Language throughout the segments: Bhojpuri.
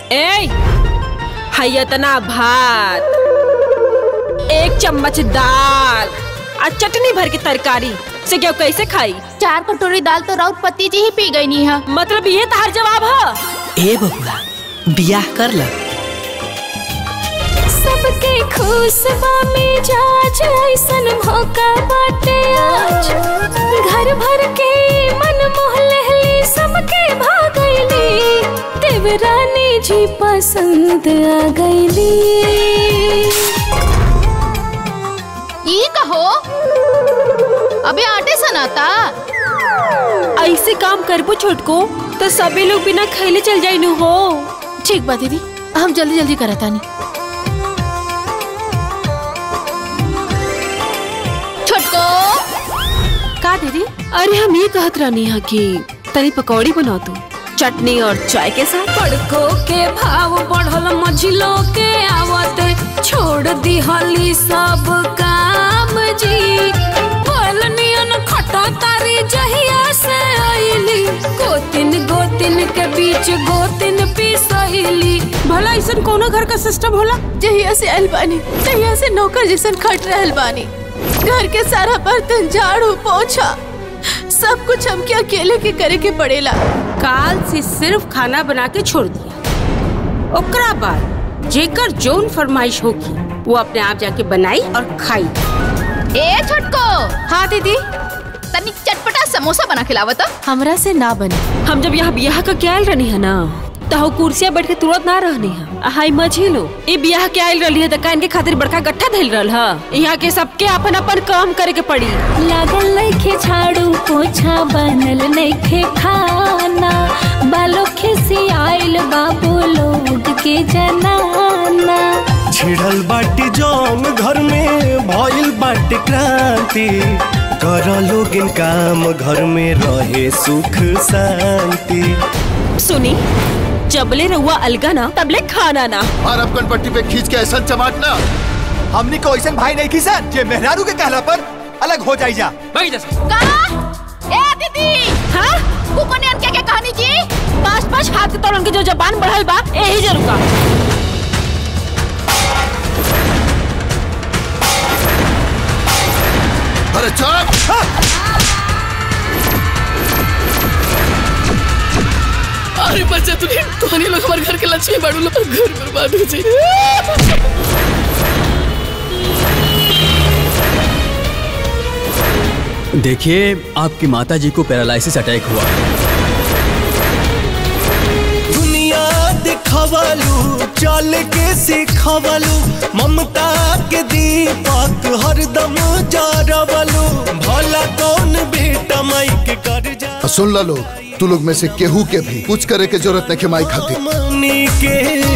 ए है इतना भात एक चम्मच दाल और चटनी भर की तरकारी से क्या कैसे खाई चार कटोरी दाल तो राउत पति जी ही पी गई नी है मतलब ये तार जवाब है ए बबुआ बियाह कर ल सबके खुशबा में जाज ऐसन मौका बाटे आज घर भर के मन मोह लहली सबके भागैली देवरानी जी पसंद आ गईली ई कहो अबे आटे सनाता ऐसे काम करबो छोटको तो सभी लोग बिना खैले चल जाई नु हो ठीक बा दीदी हम जल्दी जल्दी करता नी छोटको का दीदी अरे हम ये कहत रहनी है कि तनी पकौड़ी बनाओ तू चटनी और चाय के साथ पड़को के भाव बढ़ल मझिलो के आवत छोड़ दिहली सब काम जी नियन खटा तारी जहिया से आईली गोतिन गोतिन के बीच गोतिन पिसैली भला ऐसा कोनो घर का सिस्टम होला जहिया से आइल बानी तहिया से नौकर जैसन खट रहल बानी घर के सारा बर्तन झाड़ू पोछा सब कुछ हमके अकेले के करे के पड़ेला काल से सिर्फ खाना बना के छोड़ दिया ओकरा बाद जेकर जोन फरमाइश होगी वो अपने आप जाके बनाई और खाई ए छोटको हाँ दीदी तनी चटपटा समोसा बना खिलावत हमरा से ना बने हम जब यहाँ ब्याह का क्या आयल रहनी है ना तो हो कुर्सिया बैठ के तुरंत ना रहनी है हाई मझी लो ये ब्याह के आयल रही है तो कान के खातिर बड़का गट्ठा धैल रहल है यहाँ के सबके अपन अपन काम करे के पड़ी लागल नइखे झाड़ू पोछा बनल नइखे खाना बालो खिसी आइल बाबू लोग के जनाना छिड़ल बाटी जौन घर में भइल बाटी क्रांति कर लोगिन काम घर में रहे सुख शांति सुनी जबले रहुआ अलगा ना तबले खाना ना और अब पट्टी पे खींच के ऐसा चमाटना हमनी को ऐसा भाई नहीं खींचा जे मेहरारू के कहला पर अलग हो जाई जा का ए दीदी हाँ कुपनियन के के कहानी जी पाँच पाँच हाथ के तोड़न के जो जबान बढ़ल बा यही जरूर का अरे चुप अरे बच्चा तू तोहनी लोग हमारे घर के लक्ष्मी बाड़ू लोग घर बर्बाद हो जाए देखिए आपकी माता जी को पैरालिसिस अटैक हुआ दुनिया दिखवलू चल के सिखवलू ममता के दीपक हरदम जरवलू भला कौन बेटा माई के कर जा और सुन ला लोग तू लोग में से केहू के भी कुछ करे के जरूरत नहीं माई खातिर हमनी के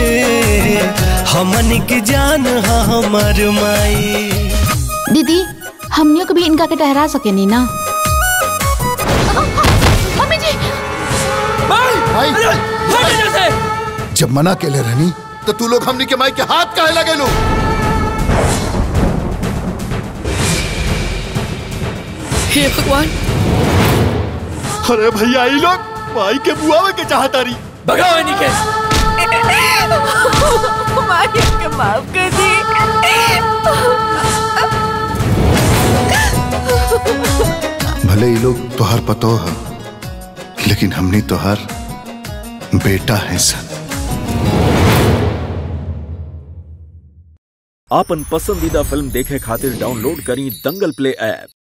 हमनी के जान हा हमर माई दीदी हमनियों को भी इनका के ठहरा सके नहीं ना मम्मी जी भाई जब मना के ले रहनी तो तू लोग हमनी के माई के हाथ काहे लगे लो हे भगवान अरे भैया ई लोग माई के बुआवे के चाहता रही भगाओ इन्हीं के माफ कर दी भले ये लोग तोहार पतो है लेकिन हमनी तोहार बेटा है सन आपन पसंदीदा फिल्म देखे खातिर डाउनलोड करी दंगल प्ले ऐप